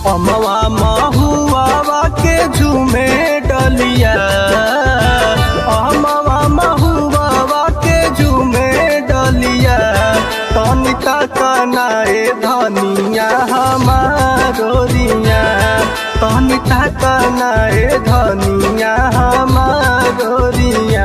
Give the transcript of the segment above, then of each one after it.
अमवा महुआ के झूमे डलिया अमवा महुआ के झूमे डलिया तनिका कनाए धनिया हमारो रिया तनिका कनाए धनिया हमारो रिया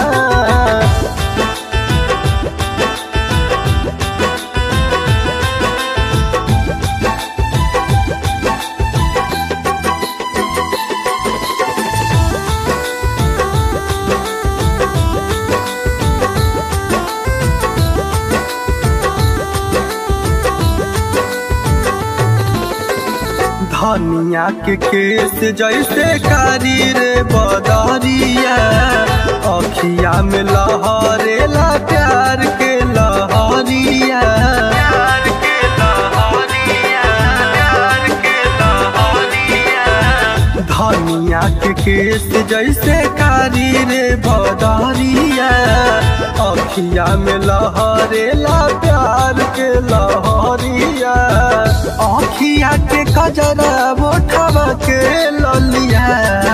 धनिया के केस जैसे कारी रे बदरिया अखिया में लहरेला प्यार के लहरिया प्यार के लहरिया प्यार के लहरिया धनिया के केस जैसे कारी रे बदरिया अखिया में लहरेला प्यार के लहरिया अखिया के कजरा बोठवा के ललिया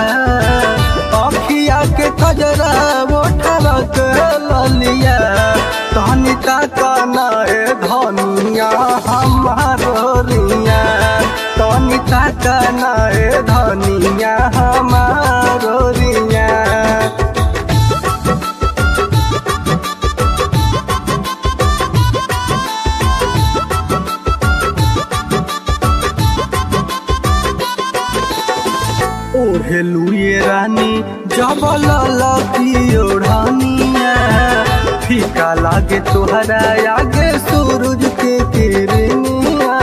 अखिया के कजरा बोठवा के ललिया तहनी काना ए धनिया हमारो रिया तहनी काना ए धनिया हमारो रिया ओढ़ेलुए रानी जबल लकी ओढ़निया फीका लागे तोहरा आगे सूरज के किरनिया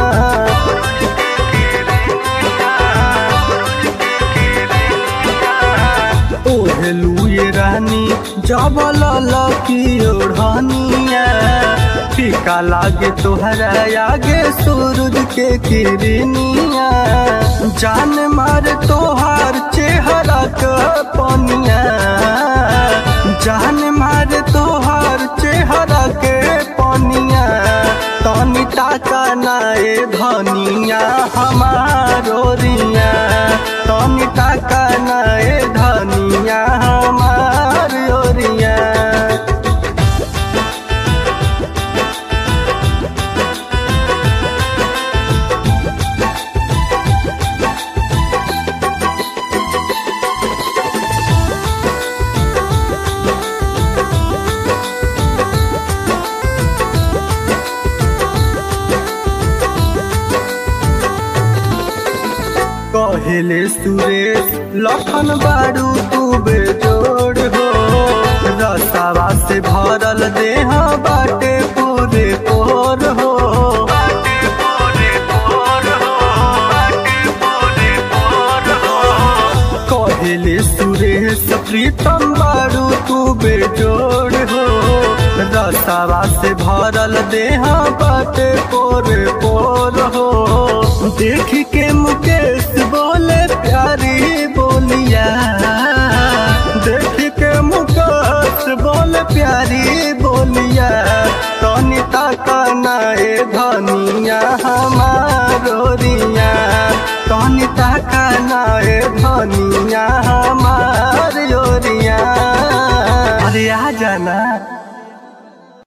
ओढ़ेलुए रानी जबल लकी ओढ़निया फीका लागे तोहरा आगे सूरज के किरनिया जान मार तोहार चेहरा के पनिया जान मार तोहार चेहरा के पनिया तनी टाका नाए धनिया हमारो रिया तनी टाका नाए धनिया हमारो रिया कहेले सुरेश लखन बारू तू बेजोड़ हो रसावा से भरल देह बाटे पूरे कोर हो कहेले सुरेश प्रीतम बारू तू बेजोड़ हो रसावा से भरल देह बाटे पोरे पोर हो देख के मुकेश बोले प्यारी बोलिया देख के मुकेश बोले प्यारी बोलिया तनी तक नाए धनिया हमारो रिया